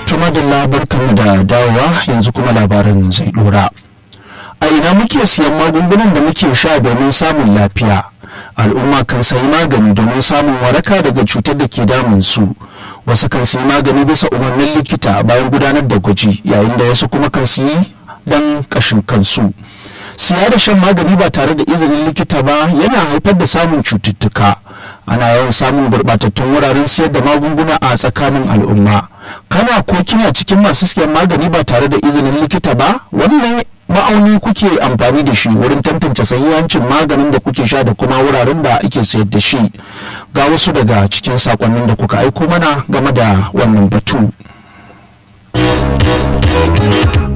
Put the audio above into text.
tumadilla barkanmu da dawowa yanzu kuma labarin zai dora a ina muke siyan magungunan da muke sha domin samun lafiya al'umma kan sayi magani domin samun waraka daga cutar da ke damun su wasu kan sayi magani bisa umarnin likita bayan gudanar da gwaji yayin da wasu kuma kan sayi don kashin kansu siya da shan magani ba tare da izinin likita ba yana haifar da samun cututtuka ana yawan samun gurɓatattun wuraren siyar da magunguna a tsakanin al'umma kana ko kina cikin masu siyan magani ba tare da izinin likita ba wannan ma'auni kuke amfani da shi wurin tantance sahihancin maganin da kuke sha da kuma wuraren da ake sayar da shi ga wasu daga cikin sakonnin da kuka aiko mana game da wannan batu